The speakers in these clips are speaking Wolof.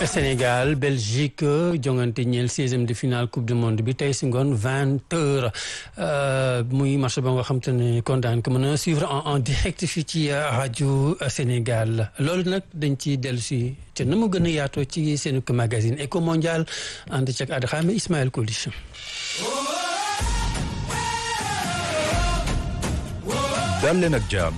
Sénégal Belgique jongante ñeel seizième de finale coupe du monde bi tey si ngoon vingt heures muy match ba nga xam te ne kon daan ko mën a suivre en direct fii ci rajo Sénégal loolu nag dañ ci dellu si te na mu gën a yaatoo ci seen magazine Eco Mondial ànd ci ak Adxaame Ismaël Colich. dal leen ak jàmm.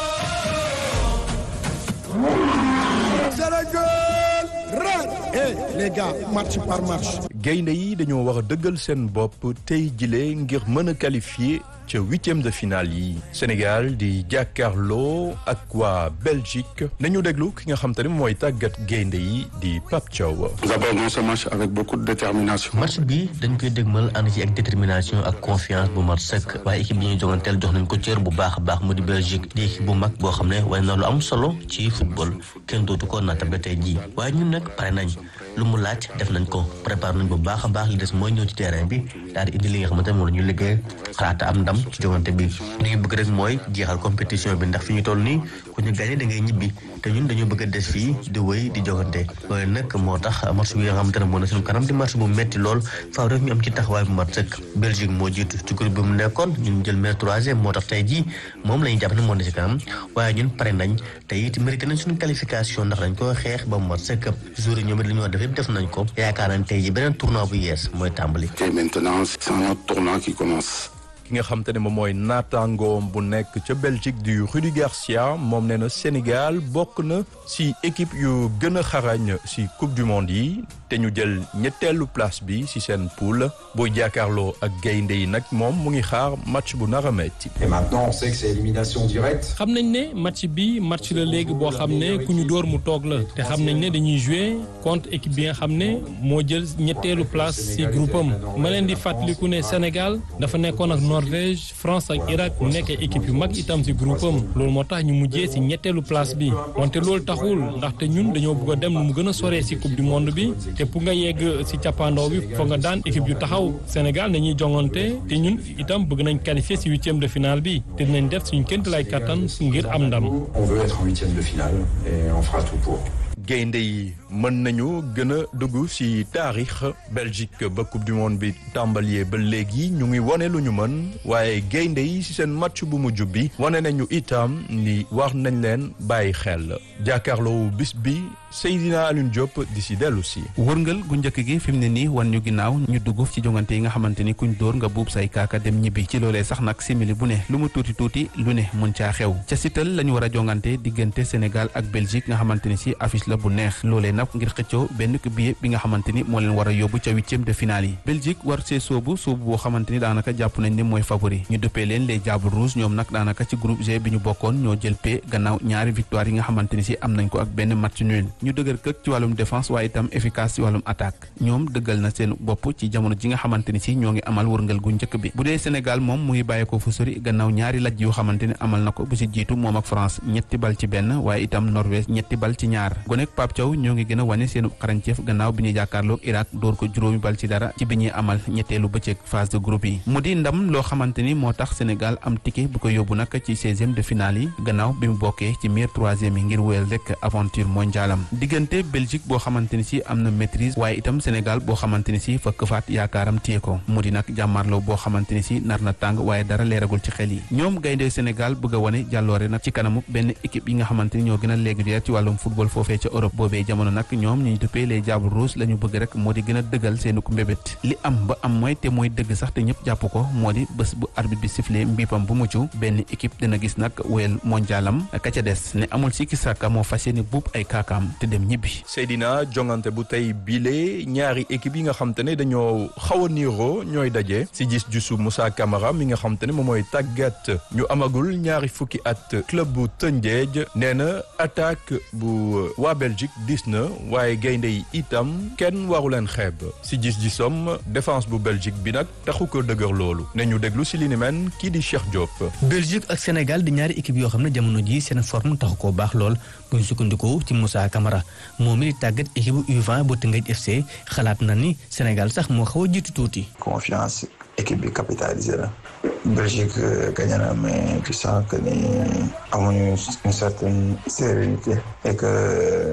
Hey, les gars match par match. gaynde yi dañoo war a dëggal seen bopp tey jile ngir mën a qualifier ca huitième de finale yi Sénégal di jàkkaarloo ak waa Belgique nañu déglu ki nga xam te ne mooy tàggat gaynde yi di Pape Thiaw. Nous abordons ce match avec beaucoup de détermination. match bi dañ koy dégmal ànd ci ak détermination ak confiance bu mat sëkk waaye équipe bi ñuy jonganteel jox nañ ko cër bu baax a baax mu di Belgique di équipe bu mag boo xam ne waaye na lu am solo ci football kenn dootu ko naatable tey jii waaye ñun nag pare nañ lu mu laaj def nañ ko préparé nañ bu baax a baax li des mooy ñëw ci terrain bi daal di indi li nga xamante ne moom la ñu liggéey xalaat am ndam ci jongante bi li ñu bëgg rek mooy jeexal compétition bi ndax fi ñu toll nii ku ñu gagné da ngay ñibbi te ñun dañoo bëgg a des fii di wéy di jogante loolu nag moo tax match bi nga xamante ne moo na suñu kanam di match bu metti lool faaw rek ñu am ci taxawaay bu mat sëkk Belgique moo jiitu ci groupe bi mu nekkoon ñun jël meilleur troisième moo tax tey jii moom la ñu jàpp ne moo ne ci kanam waaye ñun pare nañ te it mérité nañ suñu qualification ndax dañ ko xeex ba mu mat sëkk jour yi ñoom it li ñu war def yëpp def nañ ko yaakaar nañ tey jii beneen tournoi bu yees mooy tàmbali Et maintenant, c'est un autre tournoi qui commence. ki nga xam te ne moom mooy naataangoom bu nekk ca Belgique du Rudi Garcia moom nee na Sénégal bokk na si équipe yu gën a xarañ si coupe du monde yi te ñu jël ñetteelu place bi si seen poule booy jàkkaarloo ak gaynde yi nag moom mu ngi xaar match bu nar a metti Et maintenant, on sait que c'est élimination directe. xam nañ ne match bi match la léegi boo xam ne ku ñu dóor mu toog la te xam nañ ne dañuy jouer contre équipe bi nga xam ne moo jël ñetteelu place ci groupe am ma leen di fàttaliku ne Sénégal dafa nekkoon ak Norvège France ak Irak mu nekk équipe yu mag itam ci groupe am loolu moo tax ñu mujjee ci ñetteelu place bi wante loolu taxul ndaxte ñun dañoo bëgg a dem nu mu gën a soree ci coupe du monde bi te pour nga yegg ci cappaandaw bi foog nga daan équipe yu taxaw Sénégal nañuy jongante te ñun itam bëgg nañ qualifier ci huitième de finale bi te dinañ def suñu ként lay kattan ngir am ndam. On veut être en huitième de finale et on fera tout pour. gaynde yi mën nañu gën a dugg ci taarix Belgique ba coupe du monde bi tàmbalee ba léegi ñu ngi wane lu ñu mën waaye gaynde yi ci seen match bu mujj bi wane nañu itam ni war nañ leen bàyyi xel jàkkaarloo bis bi Seydina Alioune Diop di ci dellu si. wërngal gu njëkk gi fi mu ne nii wan ñu ginnaaw ñu dugg ci jongante yi nga xamante ni kuñ dóor nga buub say kaaka dem ñibbi ci loolee sax nag simili bu ne lu mu tuuti tuuti lu ne mën caa xew ca sital la ñu war a jongante diggante Sénégal ak Belgique nga xamante ni si affiche la bu neex loolee nag ngir xëccoo benn billet bi nga xamante ni moo leen war a yóbbu ca huitième de finale yi Belgique war see soobu soobu boo xamante ni daanaka jàpp nañ ne mooy favori ñu dëppee leen les Diables Rouges ñoom nag daanaka ci groupe G bi ñu bokkoon ñoo jël p gannaaw ñaari victoire yi nga xamante ni si am nañ ko ak benn match nul ñu dëgër këk ci wàllum défense waaye itam efficace ci wàllum attaque ñoom dëggal na seen bopp ci jamono ji nga xamante ni si ñoo ngi amal wërngal gu njëkk bi bu dee Sénégal moom mu ngi bàyyeekoo fu sori gannaaw ñaari laj yoo xamante ni amal na ko bu si jiitu moom ak France ñetti bal ci benn waaye itam Norvège ñetti bal ci ñaar gonek Pape Thiaw ñoo ngi gën a wane seen xarañceef gannaaw bi ñuy jàkkaarloog Irak dóor ko juróomi bal ci dara ci bi ñuy amal ñetteelu bëccëg phase de groupe yi mu di ndam loo xamante ni moo tax Sénégal am ticket bu ko yóbbu nag ci seizième de finale yi gannaaw bi mu bokkee ci meilleur troisième yi ngir wéyal rek aventure mondialam diggante Belgique boo xamante ni si am na maîtrise waaye itam Sénégal boo xamante ni si fa këfaat yaakaaram téye ko mu di nag jàmmarloo boo xamante ni si nar na tàng waaye dara leeragul ci xel yi ñoom gaynde Sénégal bëgg a wane jàlloore nag ci kanamu benn équipe yi nga xamante ni ñoo gën a régulière ci wàllum football foofee ca Europe boobee jamono nag ñoom ñu duppee les Diables Rouges la ñu bëgg rek moo di gën a dëggal seenu ko mbébét li am ba am mooy te mooy dëgg sax te ñëpp jàpp ko moo di bés bu arbitre bi sifflé mbiipam bu mucc benn équipe dina gis nag wéyal mondialam ka ca des ne amul sikki sàkka moo fas yéene buub ay kaakaam te dem ñibbi Seydina jongante bu tey bile ñaari équipe yi nga xam te ne dañoo xaw a niiroo ñooy daje si gis jusu Moussa Camara mi nga xam te ne moom mooy tàggat ñu amagul ñaari fukki at club bu Tëngéej nee na attaque bu waa Belgique dis na waaye gaynde yi itam kenn waru leen xeeb si gis-gisom défense bu Belgique bi nag taxu ko dëgër loolu ne ñu déglu si li ni men kii di Cheikh Diop. Belgique ak Sénégal di ñaari équipe yoo xam ne jamono ji seen forme taxu koo baax lool bu ñu sukkandikoo ci Moussa Camara moom mi di tàggat équipe bu U20 bu Teungueth FC xalaat na ni Sénégal sax moo xaw a jiitu tuuti. confiance équipe bi capitalisé la. Belgique gagné na mais tu sens que ni amuñu une certaine sérénité et que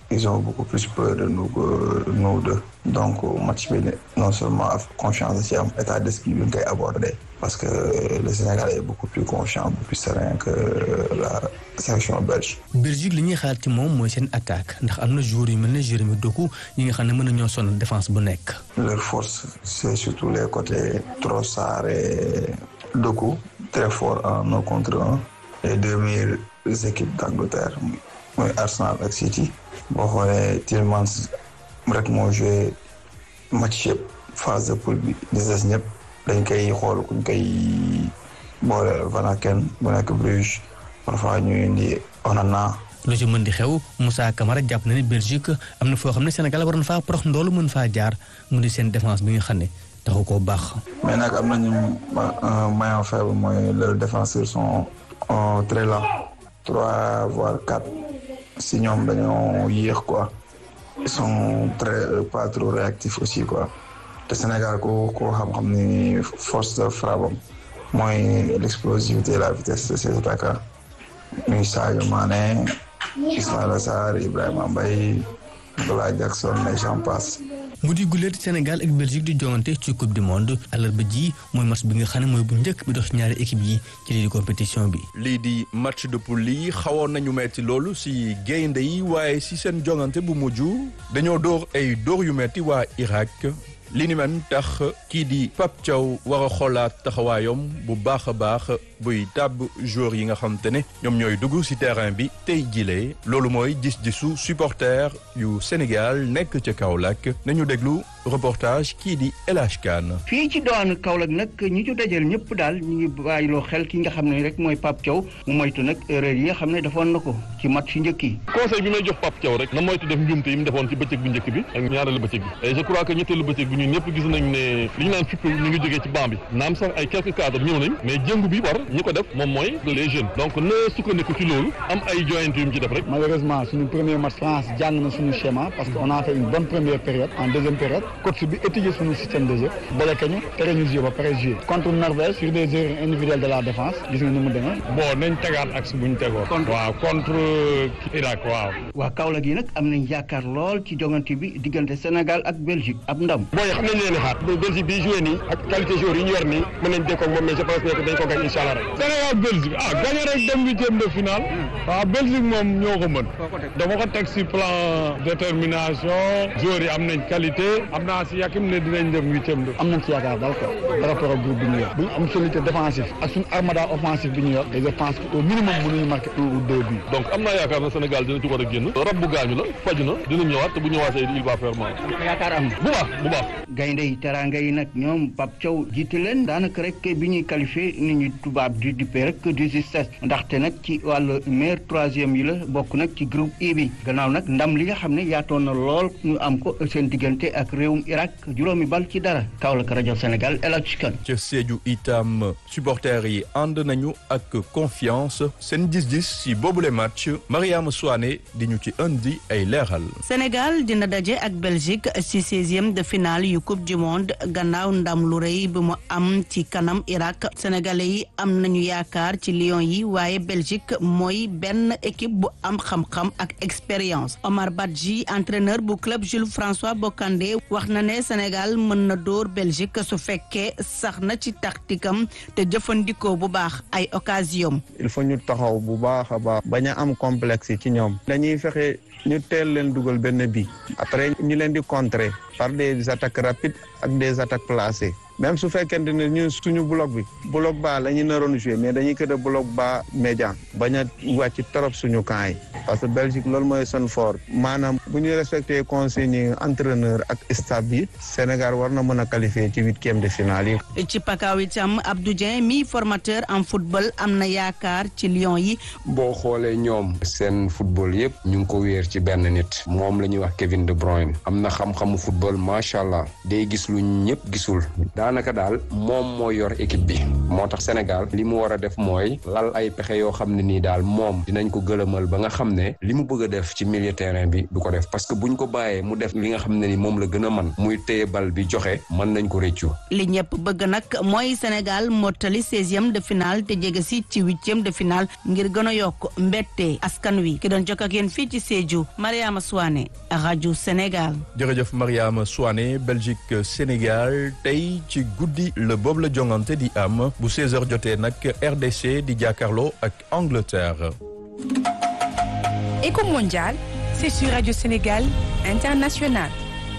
ils ont beaucoup plus peur de nous que nous deux donc match bi non seulement confiance ci am état d'esprit bi nga koy aborder parce que le Sénégal est beaucoup plus confiant beaucoup plus serein que la sélection belge. Belgique li ñuy xaar ci moom mooy seen attaque ndax am na joueurs yu mel ne Jérémy Doku ñi nga xam ne mën na ñoo sonal défense bu nekk. leur force c'est surtout les côtés Trossard et Doku très fort en un contre un les deux meilleures équipes d'Angleterre mooy Arsenal ak City boo xoolee Tielemans rek moo joué match yëpp phase de poule bi di des ñëpp dañ koy xool kuñ koy boole Van Aken bu nekk Bruges parfois ñu indi Onana. lu ci mën di xew Moussa Camara jàpp na ne Belgique am na foo xam ne Sénégal war na faa prox ndoolu mën faa jaar mu di seen défense bi nga xam ne taxu koo baax. mais nag am nañu maillon faible mooy leurs défenseurs sont très lents trois voire quatre si ñoom dañoo yéex quoi ils sont très pas trop réactifs aussi quoi te Sénégal ko koo xam-xam ni force de frappe am mooy l'explosivité et la vitesse de ses attaquants muy Sadio Mané Ismaïla Sarr Ibrahima Mbaye Nicolas Jackson et j'en passe mu di guleet Sénégal ak Belgique di jongante ci coupe du monde àllarba ji mooy match bi nga xam ne mooy bu njëkk bi dox ñaari équipe yi ci lii di compétition bi. lii di match de poule yi xawoon nañu metti loolu si gaynde yi waaye si seen jongante bu mujj dañoo dóor ay dóor yu metti waa Irak. li ni man tax kii di Pape Thiaw war a xoolaat taxawaayam bu baax a baax buy tàbb joueurs yi nga xam te ne ñoom ñooy dugg ci terrain bi tey jilee loolu mooy gis-gisu supporter yu Sénégal nekk ca Kaolack nañu déglu reportage kii di El Hadj Kane fii ci doon Kaolack nag ñi ci dajal ñëpp daal ñu ngi bàyyiloo xel ki nga xam ne rek mooy Pape Thiaw mu moytu nag erreur yi nga xam ne defoon na ko ci match yu njëkk yi conseil bi may jox Pape Thiaw rek na moytu def njuumte yi mu defoon ci bëccëg bu njëkk bi ak ñaareelu bëccëg bi et je crois que ñetteelu bëccëg bi ñun ñëpp gis nañ ne li ñu naan fipp ñu ngi jógee ci banc bi naam sax ay quelques cadres ñëw nañ mais jëngu bi war ñi ko def moom mooy les jeunes donc na sukkandiku ci loolu am ay joyante yu mu ci def rek malheureusement suñu premier match France jàng na suñu schéma parce que on a fait une bonne première période en deuxième période coach bi étudier suñu système de jeu bloqué ñu tere ñu jouer ba pare jouer contre Norvège sur des erreurs individuelles de la défense gis nga ni mu demee bon nañ tegaat axe bu ñu tegoon waaw contre Irak waaw waa Kaolack yi nag am nañ yaakaar lool ci jongante bi diggante Sénégal ak Belgique ab ndam booy xam nañ leen di xaar Belgique bi joué nii ak qualité joueur yi ñu yor nii mën nañ dékkoog moom mais je pense que dañ ko gañ incha allah rek Sénégal Belgique ah gagné rek dem huitième de finale waaw Belgique moom ñoo ko mën dama ko teg si plan détermination joueurs yi am nañ qualité am naa si yakim ne dinañ dem huitième de am nañ ci yaakaar daal quoi par rapport ak groupe bi ñu yor bu ñu am solidité défensive ak suñu armada offensif bi ñu yor et je pense que au minimum mënuñu marqué un ou deux buts donc am naa yaakaar na Sénégal dina ci war a génn rab bu gaañu la faju na dina ñëwaat te bu ñëwaatee il va faire mal yaakaar am bu baax bu baax gaynde yi teraanga yi nag ñoom Pape Thiaw jiite leen daanaka rek bi ñuy qualifié ni ñu tubaab di dippee rek du justesse ndaxte nag ci wàllu meilleur troisième yi la bokk nag ci groupe I bi gannaaw nag ndam li nga xam ne yaatoon na lool ñu am ko seen diggante ak réewum Irak juróomi bal ci dara Kaolack rajo Sénégal El Hadj Kane ca Sédhiou itam supporters yi ànd nañu ak confiance seen gis-gis si boobule match Mariama Souane di ñu ci indi ay leeral. Sénégal dina daje ak Belgique ci seizième de finale yu coupe du monde gannaaw ndam lu rëy bi mu am ci kanam Irak sénégalais yi am nañu yaakaar ci Lions yi waaye Belgique mooy benn équipe bu am xam-xam ak expérience Omar Badji entraîneur bu club Jules François Bocandé wax na ne Sénégal mën na dóor Belgique su fekkee sax na ci taktikam te jëfandikoo bu baax ay occasion il faut ñu taxaw bu baax a baax bañ a am complexe ci ñoom dañuy fexe ñu teel leen dugal benn bi après ñu leen di contrer par des attaques rapides ak des attaques placées même su fekkente ne ñun suñu bloc bi bloc bas la ñu naroon jouer mais dañuy kër a bloc bas médian bañ a wàcc trop suñu camp yi parce que Belgique loolu mooy seen fort maanaam bu ñu respecté consignes entraîneur ak staff bi Sénégal war na mën a qualifier ci huitième de finale yi. ci pakaaw itam Abdou Dieng mi formateur en football am na yaakaar ci Lions yi. boo xoolee ñoom seen football yëpp ñu ngi ko wéer ci benn nit moom la ñuy wax Kevin De Bruyne am na xam-xamu football macha allah day gis lu ñëpp gisul daanaka daal moom moo yor équipe bi moo tax Sénégal li mu war a def mooy lal ay pexe yoo xam ne nii daal moom dinañ ko gëlëmal ba nga xam ne li mu bëgg a def ci milieu terrain bi du ko def parce que buñ ko bàyyee mu def li nga xam ne ni moom la gën a man muy téye bal bi joxe mën nañ ko réccu li ñëpp bëgg nag mooy Sénégal mottali seizième de finale te jege si ci huitième de finale ngir gën a yokk mbette askan wi ki doon jokk ak yéen fii ci Sédhiou Mariama Souane rajo Sénégal. jërëjëf Mariama Souane Belgique Sénégal tey ci guddi la boobu la jongante di am bu 16h jotee nag RDC di jàkkaarloo ak Angleterre. Éco mondial, c'est sur Radio Sénégal International.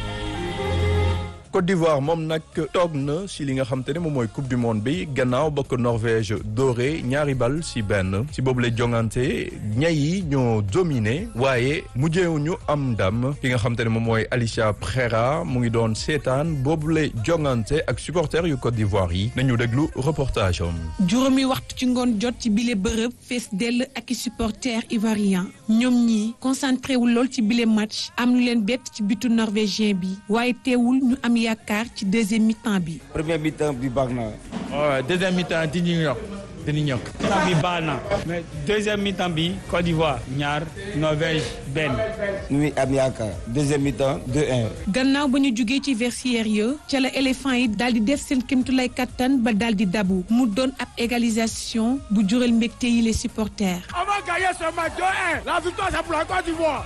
Côte d'Ivoire moom nag toog na si li nga xam te ne moom mooy coupe du monde bi gannaaw ba ko Norvège doore ñaari bal si benn si boobu lay jongante ñay yi ñoo dominé waaye mujjeewuñu am ndam ki nga xam te ne moom mooy Alicia Prera mu ngi doon seetaan boobu lay jongante ak supporters yu Côte d'Ivoire yi nañu déglu reportage am. juróomi waxtu ci ngoon jot ci bile bërëb fees dell ak i supporters ivoiriens ñoom ñii concentré wu lool ci bile match am lu leen bett ci bitu norvégien bi waaye teewul ñu am yaakaar ci deuxième mi-temps bi. premier mi-temps bi baax na. waaw deuxième mi-temps dinañu yokk dinañu yokk. mi-temps bi baax na mais deuxième mi-temps bi Côte d'Ivoire ñaar Norvège benn. ñu ngi am yaakaar deuxième mi-temps 2-1. gannaaw ba ñu jugee ci vestiaire ya ca la éléphant yi daal di def seen kéemtulaay kattan ba daal di dabu mu doon ab égalisation bu jural mbégte yi les supporters. On va gagner ce match 2-1. La victoire c'est pour la Côte d'Ivoire.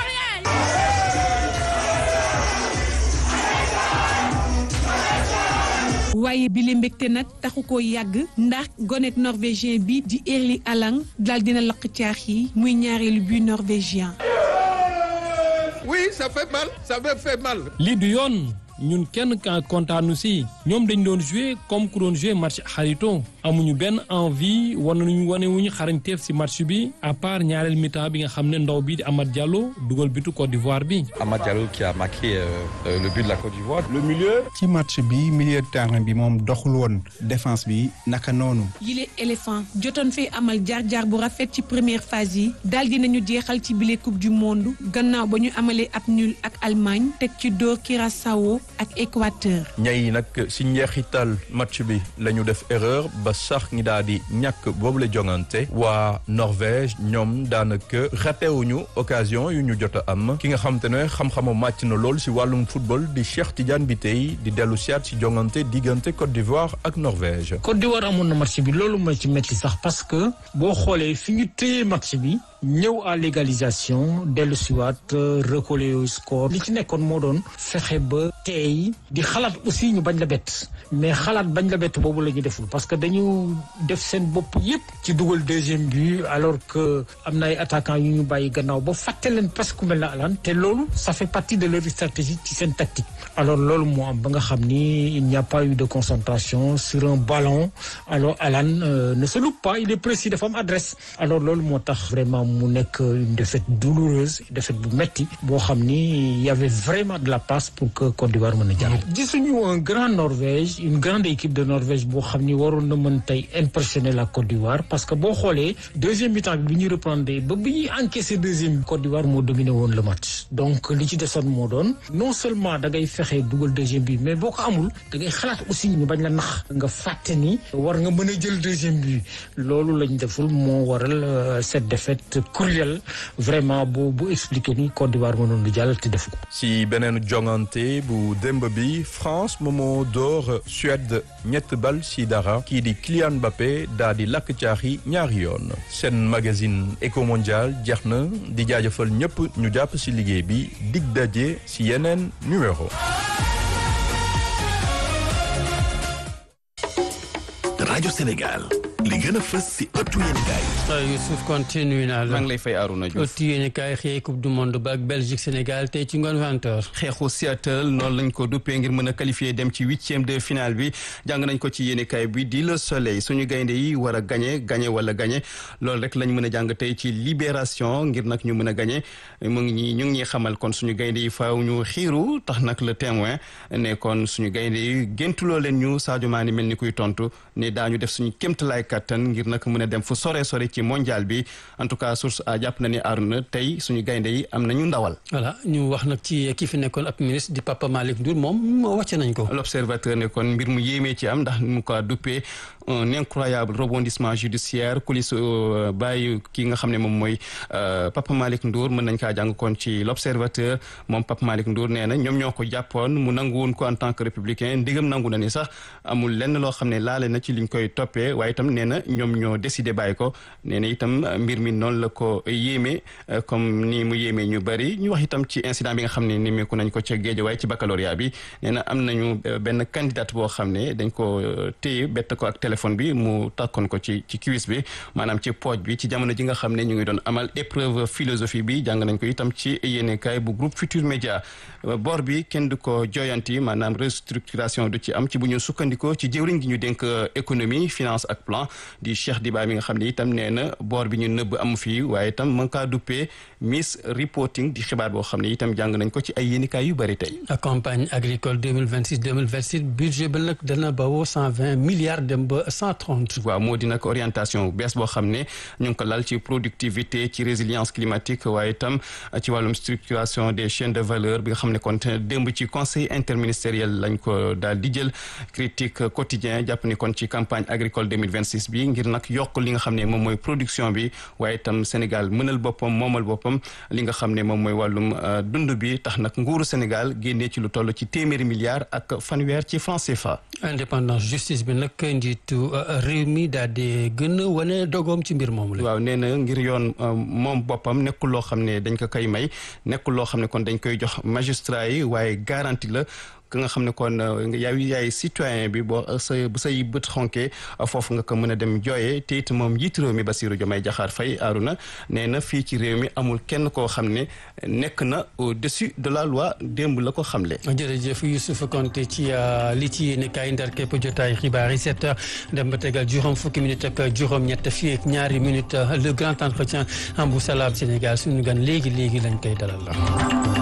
waaye bile mbégte nag taxu ko yàgg ndax gonet norvégien bi di Erling Haaland daal dina lakk caax yi muy ñaareelu but norvégien. Oui, ça fait mal, ça me fait mal. lii du yoon ñun kenn ka kontaanu si ñoom dañ doon jouer comme ku doon jouer match xarito amuñu benn envie wan nañu wane wuñu xarañteef si match bi à part ñaareel mi-temps bi nga xam ne ndaw bi di Amad Diallo dugal bitu Côte d'Ivoire bi. Amad Diallo qui a marqué euh, le but de la Côte d'Ivoire. Le milieu. ci match bi milieu de terrain bi moom doxul woon défense bi naka noonu. yile éléphant jotoon fee amal jaar-jaar bu rafet ci première phase yi daal dinañu jeexal ci bile coupe du monde gannaaw ba ñu amalee ab nul ak Allemagne teg ci dóor Curaçao ak Équateur. ñay nag si njeexital match bi la ñu def erreur ba sax ñi daal di ñàkk boobu la jongante waa Norvège ñoom daanaka ratewuñu occasion yu ñu jot a am ki nga xam te ne xam-xamu màcc na lool si wàllum football di Cheikh Tidiane Bitèye di dellu siyaat si jongante diggante Côte d'Ivoire ak Norvège. Côte d'Ivoire amoon na match bi loolu mooy ci métti sax parce que boo xoolee fi ñu téye match bi ñëw à l'égalisation dellu siwaat recoller au score li ci nekkoon moo doon fexe ba tey di xalaat aussi ñu bañ la bett mais xalaat bañ la bett boobu la ñu deful parce que dañu def seen bopp yépp ci dugal deuxième but alors que am na ay attaquants yu ñu bàyyi gannaaw ba fàtte leen presque ku mel na Alan te loolu ça fait partie de leur stratégie ci seen tactique alors loolu moo am ba nga xam ni il n'y a pas eu de concentration sur un ballon alors Alan euh, ne se loupe pas il est précis dafa am adresse alors loolu moo tax vraiment mu nekk une défaite douloureuse défaite bu metti boo xam ni il y avait vraiment de la place pour que Côte d'Ivoire mën a jàll gisuñu un grand Norvège une grande équipe de Norvège boo xam ni waroon na mën tey impressionner la Côte d'Ivoire parce que boo xoolee deuxième mi-temps bi bi ñuy reprendre ba bi ñuy encaisser deuxième Côte d'Ivoire moo dominé woon le match donc li ci desoon moo doon non seulement da ngay fexe dugal deuxième but mais boo ko amul da ngay xalaat aussi ñu bañ la nax nga fàtte ni war nga mën a jël deuxième but loolu lañ deful moo waral cette défaite cruelle vraiment bu bu expliqué ni Côte d'Ivoire mënoon di jàll te def ko. si beneen jongante bu démb bi France moomoo door Suède ñett bal si dara kii di Kylian Mbappé daa di lakk caaxi ñaari yoon seen magazine Eco Mondial jeex na di jaajëfal ñëpp ñu jàpp si liggéey bi dig daje si yeneen numéro. rajo Sénégal li gën a fës si ëttu yéenekaay Youssouf continue naa la maa ngi lay fay Arouna Diouf ëttu yéenekaay xëy coupe du monde ba ak Belgique Sénégal tey ci ngoon vingt heures xeexu Seattle noonu lañ ko duppee ngir mën a qualifier dem ci huitième de finale bi jàng nañ ko ci yéenekaay bi di Le Soleil suñu gaynde yi war a gagné gagné wala gagné loolu rek lañ mën a jàng tey ci Libération ngir nag ñu mën a gagné mu ngi ñi ñu ngi ñuy xamal kon suñu gaynde yi faaw ñu xiiru tax nag le témoin ne kon suñu gaynde yi géntuloo leen ñu Sadio Mané mel ni kuy tontu ne daañu def suñu kéemtalaay kattan ngir nag mën a dem fu sore sore ci mondial bi en tout cas source a jàpp na ni Aruna tey suñu gaynde yi am nañu ndawal. voilà ñu wax nag ci ki fi nekkoon ab ministre di Papa Malick Ndour moom wàcce nañ ko. l'observateur ne kon mbir mu yéemee ci am ndax mu ko duppee un incroyable rebondissement judiciaire coulisse bàyyi ki nga xam ne moom mooy Papa Malick Ndour mën nañ kaa jàng kon ci l'observateur moom Papa Malick Ndour nee na ñoom ñoo ko jàppoon mu nangu woon ko en tant que républicain ndigam nangu na ni sax amul lenn loo xam ne laale na ci liñ koy toppee waaye itam nee na ñoom ñoo décidé bàyyi ko nee na itam mbir mi noonu la ko yéeme comme ni mu yéeme ñu bëri ñu wax itam ci incident bi nga xam ne nimeeku nañ ko ca Guédiawaye ci baccalauréat bi nee na am nañu benn candidate boo xam ne dañ ko téye bett ko ak téléphone bi mu takkoon ko ci ci cuisse bi maanaam ci pooj bi ci jamono ji nga xam ne ñu ngi doon amal épreuve philosophie bi jàng nañ ko itam ci yéenekaay bu groupe Futur Média bor bi kenn du ko joyanti maanaam restructuration du ci am ci bu ñu sukkandikoo ci jëwriñ gi ñu dénk économie finance ak plan di Cheikh Diba mi nga xam ne itam nee na bor bi ñu nëbb amu fii waaye itam mën kaa duppee miss reporting di xibaar boo xam ne itam jàng nañ ko ci ay yéenekaay yu bëri tey campagne agricole 2026 2027 budget ba nag dana bawoo 120 milliards dem ba 130. waaw moo di nag orientation bees boo xam ne ñu ngi ko lal ci productivité ci résilience climatique waaye itam ci wàllum structuration des chaînes de valeur bi nga xam ne kon démb ci conseil interministériel lañ ko daal di jël critique quotidien jàpp ni kon ci campagne agricole 2026 bi ngir nag yokk li nga xam ne moom mooy production bi waaye itam Sénégal mënal boppam moomal boppam li nga xam ne moom mooy wàllum dund bi tax nag nguuru Sénégal génnee ci lu toll ci téeméeri milliards ak fanweer ci franc CFA. indépendance justice bi nag njiitu réew mi daal di gën a wane dogoom ci mbir moomu la. waaw nee na ngir yoon moom boppam nekkul loo xam ne dañ ko koy may nekkul loo xam ne kon dañ koy jox magistrat yi waaye garantie la. ka nga xam ne kon yaay yaay citoyen bi boo sa bu say bët xonkee foofu nga ko mën a dem jooyee te it moom njiit réew mi Bassirou Diomaye Diakhar Faye Aruna nee na fii ci réew mi amul kenn koo xam ne nekk na au-dessus de la loi démb la ko xamle. jërëjëf Youssouf Konté ci li ci yéen kaay ndar képp jotaay xibaar yi sept heures dem ba tegal juróom fukki minutes ak juróom-ñett fii ak ñaari minutes le grand entretien en bu salaam Sénégal suñu gan léegi léegi lañ koy dalal la.